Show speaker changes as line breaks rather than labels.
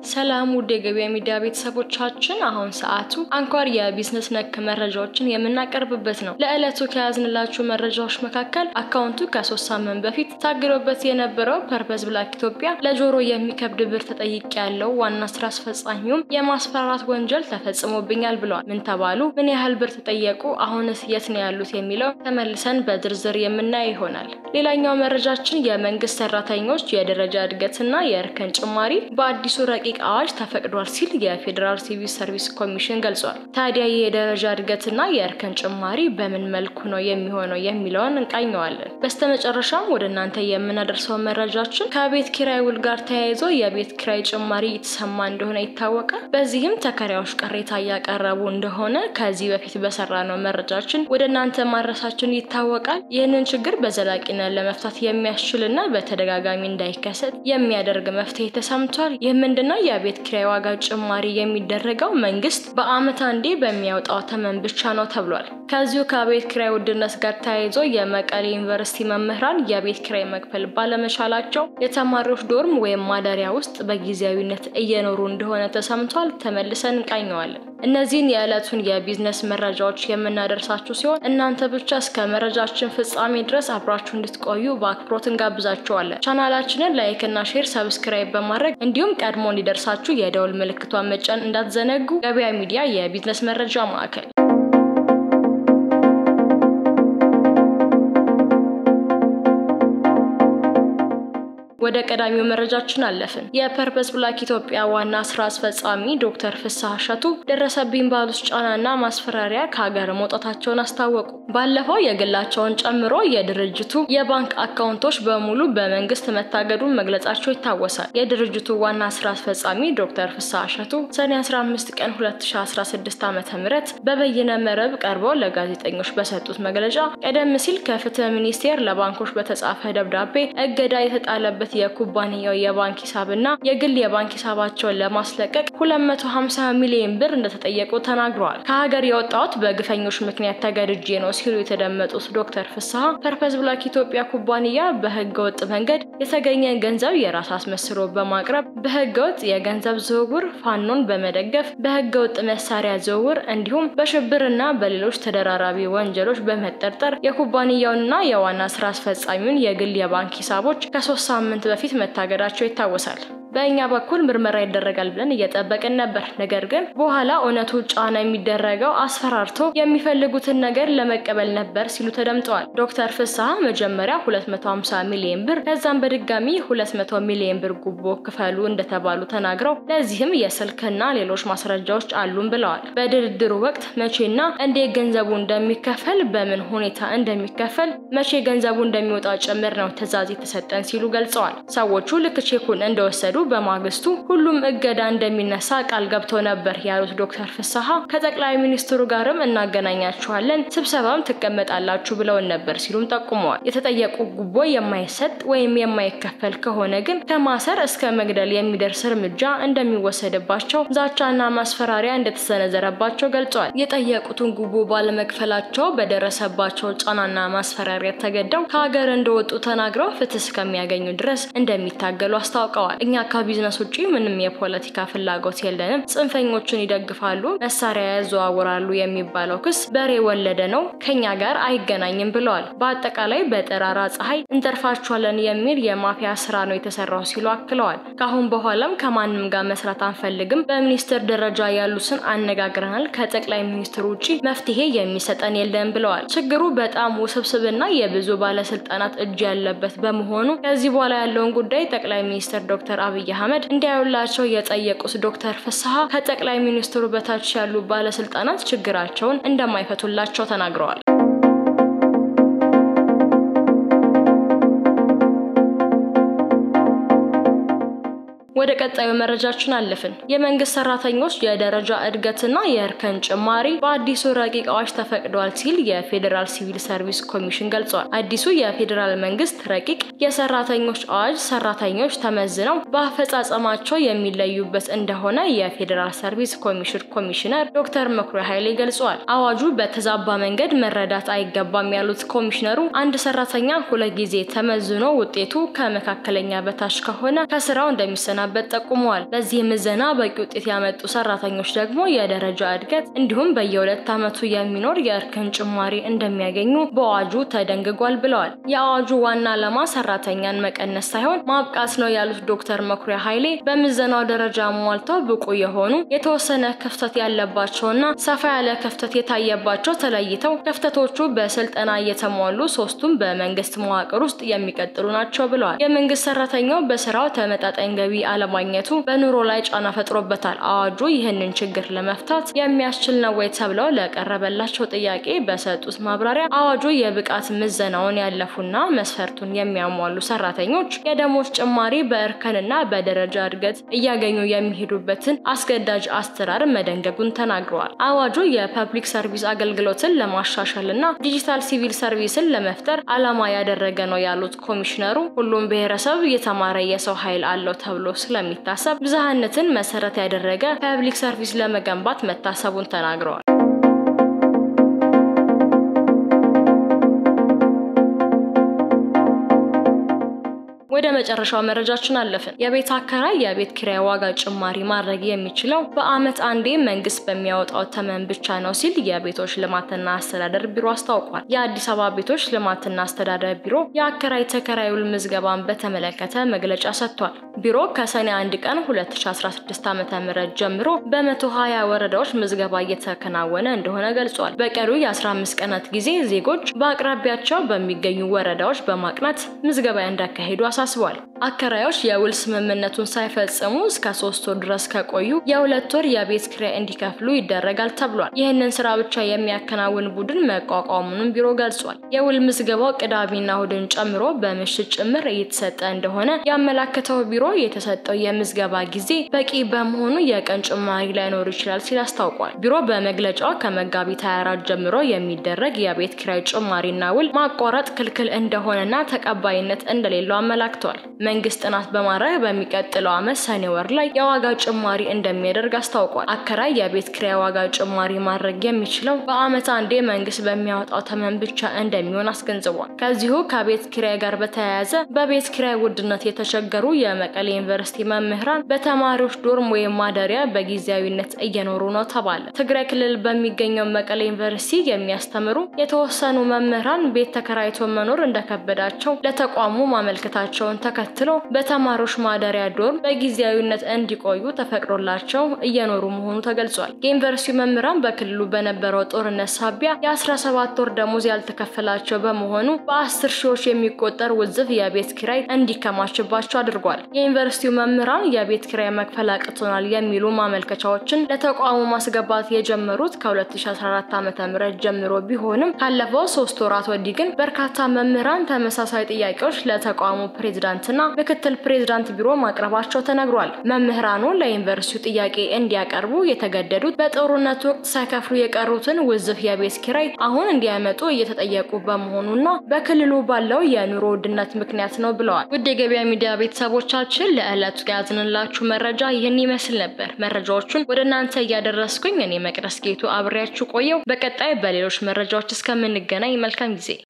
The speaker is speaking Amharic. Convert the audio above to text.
ሰላም ውድ የገበያ ሚዲያ ቤተሰቦቻችን፣ አሁን ሰዓቱ አንኳር የቢዝነስ ነክ መረጃዎችን የምናቀርብበት ነው። ለዕለቱ ከያዝንላችሁ መረጃዎች መካከል አካውንቱ ከሶስት ሳምንት በፊት ታግዶበት የነበረው ፐርፐዝ ብላክ ኢትዮጵያ ለጆሮ የሚከብድ ብር ተጠይቅ ያለው ዋና ስራ አስፈጻሚውም የማስፈራራት ወንጀል ተፈጽሞብኛል ብለዋል። ምን ተባሉ? ምን ያህል ብር ተጠየቁ? አሁንስ የት ነው ያሉት? የሚለው ተመልሰን በዝርዝር የምናየው ይሆናል። ሌላኛው መረጃችን የመንግስት ሰራተኞች የደረጃ እድገትና የእርከን ጭማሪ በአዲሱ ረቂቅ አዋጅ ተፈቅዷል ሲል የፌዴራል ሲቪል ሰርቪስ ኮሚሽን ገልጿል። ታዲያ ይህ የደረጃ እድገትና የእርከን ጭማሪ በምን መልኩ ነው የሚሆነው የሚለውን እንቃኘዋለን። በስተመጨረሻም ወደ እናንተ የምናደርሰው መረጃችን ከቤት ኪራይ ውል ጋር ተያይዞ የቤት ኪራይ ጭማሪ እየተሰማ እንደሆነ ይታወቃል። በዚህም ተከራዮች ቅሬታ እያቀረቡ እንደሆነ ከዚህ በፊት በሰራ ነው መረጃችን ወደ እናንተ ማድረሳችን ይታወቃል። ይህንን ችግር በዘላቂነት ለመፍታት የሚያስችልና በተደጋጋሚ እንዳይከሰት የሚያደርግ መፍትሄ ተሰምቷል። ይህ ምንድነው? የቤት ኪራይ ዋጋ ጭማሪ የሚደረገው መንግስት በአመት አንዴ በሚያወጣው ተመን ብቻ ነው ተብሏል። ከዚሁ ከቤት ኪራይ ውድነት ጋር ተያይዞ የመቀሌ ዩኒቨርሲቲ መምህራን የቤት ኪራይ መክፈል ባለመቻላቸው የተማሪዎች ዶርም ወይም ማደሪያ ውስጥ በጊዜያዊነት እየኖሩ እንደሆነ ተሰምቷል። ተመልሰን እንቃኘዋለን። እነዚህን የዕለቱን የቢዝነስ መረጃዎች የምናደርሳችሁ ሲሆን እናንተ ብቻ እስከ መረጃችን ፍጻሜ ድረስ አብራችሁ እንድትቆዩ በአክብሮት እንጋብዛችኋለን። ቻናላችንን ላይክ እና ሼር፣ ሰብስክራይብ በማድረግ እንዲሁም ቀድሞ እንዲደርሳችሁ የደውል ምልክቷን መጫን እንዳትዘነጉ። ገበያ ሚዲያ የቢዝነስ መረጃ ማዕከል ወደ ቀዳሚው መረጃችን አለፍን። የፐርፐስ ብላክ ኢትዮጵያ ዋና ስራ አስፈጻሚ ዶክተር ፍስሐ እሸቱ ደረሰብኝ ባሉት ጫናና ማስፈራሪያ ከሀገር መውጣታቸውን አስታወቁ። ባለፈው የግላቸውን ጨምሮ የድርጅቱ የባንክ አካውንቶች በሙሉ በመንግስት መታገዱን መግለጻቸው ይታወሳል። የድርጅቱ ዋና ስራ አስፈጻሚ ዶክተር ፍስሐ እሸቱ ሰኔ 15 ቀን 2016 ዓ ም በበይነ መረብ ቀርበው ለጋዜጠኞች በሰጡት መግለጫ ቀደም ሲል ከፍትህ ሚኒስቴር ለባንኮች በተጻፈ ደብዳቤ እገዳ የተጣለበት የኩባንያው የባንክ ሂሳብና የግል የባንክ ሂሳባቸውን ለማስለቀቅ 250 ሚሊዮን ብር እንደተጠየቁ ተናግረዋል። ከሀገር የወጣሁት በግፈኞች ምክንያት ተገድጄ ነው ሲሉ የተደመጡት ዶክተር ፍስሐ ፐርፐዝ ብላክ ኢትዮጵያ ኩባንያ በህገ ወጥ መንገድ የተገኘን ገንዘብ የራስ አስመስሎ በማቅረብ በህገ ወጥ የገንዘብ ዝውውር፣ ፋኖን በመደገፍ በህገ ወጥ መሳሪያ ዝውውር እንዲሁም በሽብርና በሌሎች ተደራራቢ ወንጀሎች በመጠርጠር የኩባንያውንና የዋና ስራ አስፈጻሚውን የግል የባንክ ሂሳቦች ከሶስት ሳምንት በፊት መታገዳቸው ይታወሳል። በእኛ በኩል ምርመራ ይደረጋል ብለን እየጠበቅን ነበር። ነገር ግን በኋላ እውነቱ ጫና የሚደረገው አስፈራርቶ የሚፈልጉትን ነገር ለመቀበል ነበር ሲሉ ተደምጠዋል። ዶክተር ፍስሐ መጀመሪያ 250 ሚሊዮን ብር ከዛም በድጋሚ 200 ሚሊዮን ብር ጉቦ ክፈሉ እንደተባሉ ተናግረው ለዚህም የስልክና ሌሎች ማስረጃዎች አሉን ብለዋል። በድርድሩ ወቅት መቼና እንዴት ገንዘቡ እንደሚከፈል፣ በምን ሁኔታ እንደሚከፈል፣ መቼ ገንዘቡ እንደሚወጣ ጭምር ነው ትዕዛዝ የተሰጠን ሲሉ ገልጸዋል። ሰዎቹ ልክ ቼኩን እንደወሰዱ በማግስቱ ሁሉም እገዳ እንደሚነሳ ቃል ገብተው ነበር ያሉት ዶክተር ፍስሐ ከጠቅላይ ሚኒስትሩ ጋርም እናገናኛችኋለን፣ ስብሰባም ትቀመጣላችሁ ብለውን ነበር ሲሉም ጠቁመዋል። የተጠየቁ ጉቦ የማይሰጥ ወይም የማይከፈል ከሆነ ግን ከማሰር እስከ መግደል የሚደርስ እርምጃ እንደሚወሰድባቸው ዛቻና ማስፈራሪያ እንደተሰነዘረባቸው ገልጸዋል። የጠየቁትን ጉቦ ባለመክፈላቸው በደረሰባቸው ጫናና ማስፈራሪያ ተገደው ከሀገር እንደወጡ ተናግረው ፍትህ እስከሚያገኙ ድረስ እንደሚታገሉ አስታውቀዋል። እኛ ከቢዝነስ ውጪ ምንም የፖለቲካ ፍላጎት የለንም፣ ጽንፈኞችን ይደግፋሉ፣ መሳሪያ ያዘዋውራሉ የሚባለው ክስ በሬ ወለደ ነው፣ ከኛ ጋር አይገናኝም ብለዋል። በአጠቃላይ በጠራራ ፀሐይ እንጠርፋችኋለን የሚል የማፊያ ስራ ነው የተሰራው ሲሉ አክለዋል። ከአሁን በኋላም ከማንም ጋር መስራት አንፈልግም፣ በሚኒስትር ደረጃ ያሉትን አነጋግረናል፣ ከጠቅላይ ሚኒስትሩ ውጪ መፍትሄ የሚሰጠን የለም ብለዋል። ችግሩ በጣም ውስብስብና የብዙ ባለስልጣናት እጅ ያለበት በመሆኑ ከዚህ በኋላ ያለውን ጉዳይ ጠቅላይ ሚኒስትር ዶክተር አብይ አህመድ እንዲያዩላቸው የጠየቁት ዶክተር ፍስሐ ከጠቅላይ ሚኒስትሩ በታች ያሉ ባለስልጣናት ችግራቸውን እንደማይፈቱላቸው ተናግረዋል። ወደ ቀጣዩ መረጃችን አለፍን። የመንግስት ሰራተኞች የደረጃ እድገትና የእርከን ጭማሪ በአዲሱ ረቂቅ አዋጅ ተፈቅዷል ሲል የፌዴራል ሲቪል ሰርቪስ ኮሚሽን ገልጿል። አዲሱ የፌዴራል መንግስት ረቂቅ የሰራተኞች አዋጅ ሰራተኞች ተመዝነው በአፈጻጸማቸው የሚለዩበት እንደሆነ የፌዴራል ሰርቪስ ኮሚሽን ኮሚሽነር ዶክተር መኩሪያ ኃይሌ ገልጸዋል። አዋጁ በተዛባ መንገድ መረዳት አይገባም ያሉት ኮሚሽነሩ አንድ ሰራተኛ ሁለት ጊዜ ተመዝኖ ውጤቱ ከመካከለኛ በታች ከሆነ ከስራው እንደሚሰና እንደሚሰናበት ጠቁመዋል። በዚህ ምዘና በቂ ውጤት ያመጡ ሰራተኞች ደግሞ የደረጃ እድገት እንዲሁም በየሁለት ዓመቱ የሚኖር የእርከን ጭማሪ እንደሚያገኙ በአዋጁ ተደንግጓል ብለዋል። የአዋጁ ዋና ዓላማ ሰራተኛን መቀነስ ሳይሆን ማብቃት ነው ያሉት ዶክተር መኩሪያ ኃይሌ በምዘናው ደረጃ ሟልተው ብቁ የሆኑ የተወሰነ ክፍተት ያለባቸውና ሰፋ ያለ ክፍተት የታየባቸው ተለይተው ክፍተቶቹ በስልጠና እየተሟሉ ሶስቱም በመንግስት መዋቅር ውስጥ የሚቀጥሉ ናቸው ብለዋል። የመንግስት ሰራተኛው በስራው ተመጣጣኝ ገቢ አለማግኘቱ በኑሮ ላይ ጫና ፈጥሮበታል። አዋጁ ይህንን ችግር ለመፍታት የሚያስችል ነው ወይ ተብለው ለቀረበላቸው ጥያቄ በሰጡት ማብራሪያ አዋጁ የብቃት ምዘናውን ያለፉና መስፈርቱን የሚያሟሉ ሰራተኞች የደሞዝ ጭማሪ በእርከንና በደረጃ እድገት እያገኙ የሚሄዱበትን አስገዳጅ አሰራር መደንገጉን ተናግረዋል። አዋጁ የፐብሊክ ሰርቪስ አገልግሎትን ለማሻሻልና ዲጂታል ሲቪል ሰርቪስን ለመፍጠር ዓላማ ያደረገ ነው ያሉት ኮሚሽነሩ ሁሉም ብሔረሰብ የተማረ የሰው ኃይል አለው ተብሎ ስለሚታሰብ ብዝሃነትን መሰረት ያደረገ ፐብሊክ ሰርቪስ ለመገንባት መታሰቡን ተናግረዋል። ወደ መጨረሻው መረጃችን አለፍን። የቤት አከራይ የቤት ኪራይ ዋጋ ጭማሪ ማድረግ የሚችለው በዓመት አንዴ መንግስት በሚያወጣው ተመን ብቻ ነው ሲል የቤቶች ልማትና አስተዳደር ቢሮ አስታውቋል። የአዲስ አበባ ቤቶች ልማትና አስተዳደር ቢሮ የአከራይ ተከራይ ውል ምዝገባን በተመለከተ መግለጫ ሰጥቷል። ቢሮ ከሰኔ 1 ቀን 2016 ዓ.ም ጀምሮ በ120 ወረዳዎች ምዝገባ እየተከናወነ እንደሆነ ገልጿል። በቀሩ የ15 ቀናት ጊዜ ዜጎች በአቅራቢያቸው በሚገኙ ወረዳዎች በማቅናት ምዝገባ እንዳካሄዱ አሳስቧል። አከራዮች የውል ስምምነቱን ሳይፈጽሙ እስከ ሶስት ወር ድረስ ከቆዩ የሁለት ወር የቤት ኪራይ እንዲከፍሉ ይደረጋል ተብሏል። ይህንን ስራ ብቻ የሚያከናውን ቡድን መቋቋሙንም ቢሮ ገልጿል። የውል ምዝገባው ቅዳሜና እሁድን ጨምሮ በምሽት ጭምር እየተሰጠ እንደሆነ ያመላከተው ቢሮ የተሰጠው የምዝገባ ጊዜ በቂ በመሆኑ የቀን ጭማሪ ላይኖር ይችላል ሲል አስታውቋል። ቢሮ በመግለጫው ከመጋቢት 24 ጀምሮ የሚደረግ የቤት ኪራይ ጭማሪና ውል ማቋረጥ ክልክል እንደሆነና ተቀባይነት እንደሌለው አመላክቷል። መንግስት ጥናት በማድረግ በሚቀጥለው ዓመት ሰኔ ወር ላይ የዋጋ ጭማሪ እንደሚያደርግ አስታውቋል። አከራይ የቤት ኪራይ ዋጋ ጭማሪ ማድረግ የሚችለው በዓመት አንዴ መንግስት በሚያወጣው ተመን ብቻ እንደሚሆን አስገንዝቧል። ከዚሁ ከቤት ኪራይ ጋር በተያያዘ በቤት ኪራይ ውድነት የተቸገሩ የመቀሌ ዩኒቨርሲቲ መምህራን በተማሪዎች ዶርም ወይም ማደሪያ በጊዜያዊነት እየኖሩ ነው ተባለ። ትግራይ ክልል በሚገኘው መቀሌ ዩኒቨርሲቲ የሚያስተምሩ የተወሰኑ መምህራን ቤት ተከራይቶ መኖር እንደከበዳቸው ለተቋሙ ማመልከታቸውን ተከትሎ በተማሪዎች ማደሪያ ዶርም በጊዜያዊነት እንዲቆዩ ተፈቅዶላቸው እየኖሩ መሆኑ ተገልጿል። የዩኒቨርሲቲ መምህራን በክልሉ በነበረው ጦርነት ሳቢያ የ17 ወር ደሞዝ ያልተከፈላቸው በመሆኑ በአስር ሺዎች የሚቆጠር ውዝፍ የቤት ኪራይ እንዲከማችባቸው አድርጓል። የዩኒቨርሲቲው መምህራን የቤት ኪራይ መክፈል አቅቶናል የሚሉ ማመልከቻዎችን ለተቋሙ ማስገባት የጀመሩት ከ2014 ዓ.ም ጀምሮ ቢሆንም ካለፈው ሶስት ወራት ወዲህ ግን በርካታ መምህራን ተመሳሳይ ጥያቄዎች ለተቋሙ ፕሬዝዳንትና ምክትል ፕሬዝዳንት ቢሮ ማቅረባቸው ተነግሯል። መምህራኑ ለዩኒቨርሲቲው ጥያቄ እንዲያቀርቡ የተገደዱት በጦርነቱ ወቅት ሳይከፍሉ የቀሩትን ውዝፍ የቤት ኪራይ አሁን እንዲያመጡ እየተጠየቁ በመሆኑና በክልሉ ባለው የኑሮ ውድነት ምክንያት ነው ብለዋል። ውድ የገበያ ሚዲያ ቤተሰቦቻችን ለዕለቱ ያዝንላችሁ መረጃ ይህን ይመስል ነበር። መረጃዎቹን ወደ እናንተ እያደረስኩኝ እኔ መቅደስ ጌቱ አብሬያችሁ ቆየው። በቀጣይ በሌሎች መረጃዎች እስከምንገናኝ መልካም ጊዜ